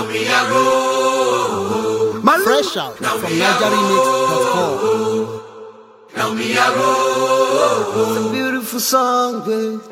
Fresh out from NigeriMix.com. It's a beautiful song, babe.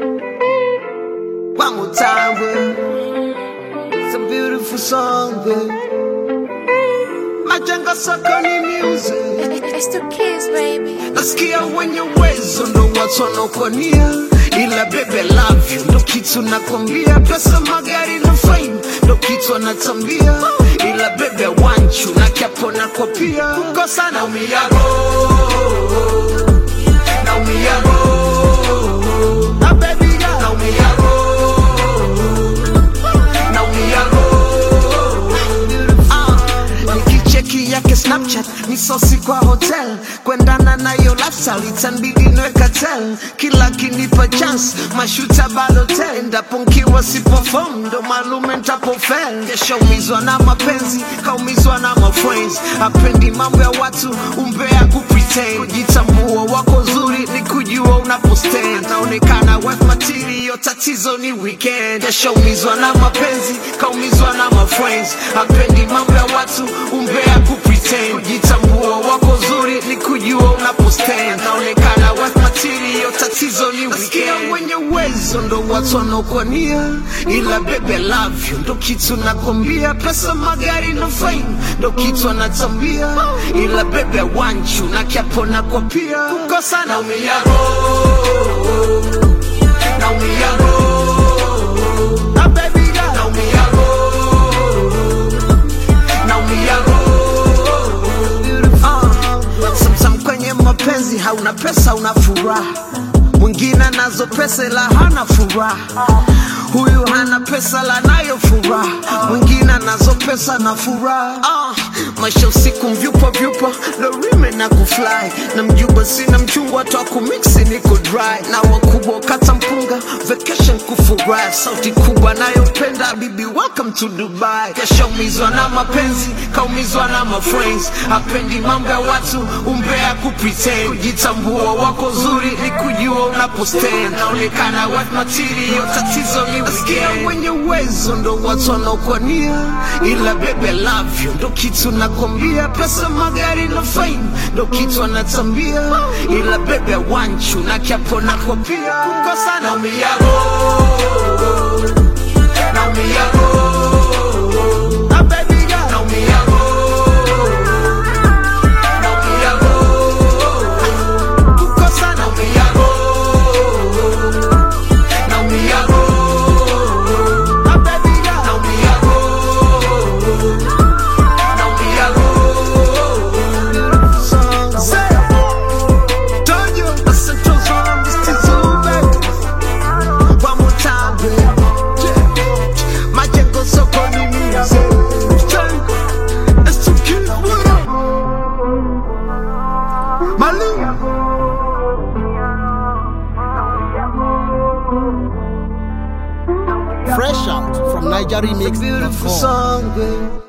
One more time, babe. It's a beautiful song, babe. Majenga sokoni music. It's the kids, baby. Nasikia wenye uwezo ndo watu wanaokuania, ila bebe love you ndo kitu nakwambia. Pesa, magari na fame ndo kitu anatambia, ila bebe want you na kiapo nako pia. Kukosa naumiago, naumiago, na baby girl naumiago, naumiago Ah, nikicheki yake snapchat ni sosi kwa hotel kwendana nayo lifestyle itanbidi nweka tel kila kinipa chance mashuta balotel endapo nkiwa sipofom ndo malume ntapofel keshaumizwa na mapenzi kaumizwa na mafriends apendi mambo ya watu umbea kupretend kujitambua wako zuri ni kujua unapostand naonekana worth material tatizo ni weekend keshaumizwa na mapenzi kaumizwa na mafriends apendi mambo ya watu umbea kupretend kujitambua wako zuri ni kujua unapostand naonekana worth material tatizo ni weekend wenye uwezo ndo watu wanaokuania ila bebe love you ndo kitu nakwambia pesa magari na fame ndo kitu anatambia ila bebe want you na kiapo nako pia kukosa naumiago naumiago na baby girl naumiago naumiago uh, sometimes kwenye mapenzi hauna pesa una furaha mwingine anazo pesa ila hana furaha huyu hana pesa la nayo furaha mwingine anazo pesa na furaha uh, maisha usiku mvyupa vyupa lorime na kufly na mjuba sina mchungwa twa kumiksi niko dry na wakubwa kata mpunga vacation kufurahi sauti kubwa nayopenda bibi welcome to dubai keshaumizwa na mapenzi kaumizwa na mafriends apendi mambo ya watu umbea kupretend kujitambua wako zuri ni kujua unapostand naonekana worth material tatizo ni Nasikia wenye uwezo ndo watu wanaokuania ila bebe love you ndo kitu nakwambia pesa magari na fame ndo kitu anatambia ila bebe want you na kiapo nako pia kukosa naumiago naumiago na baby girl naumiago naumiago kukosa naumiago naumiago na baby girl naumiago naumiago Say, told you, I said, "Trust me, I'm just too soon, baby." One more time, baby. Yeah. Majengo sokoni music. Yeah. It's too cute, what up? Malu. Fresh out from Beautiful NigeriMix.com. song, baby.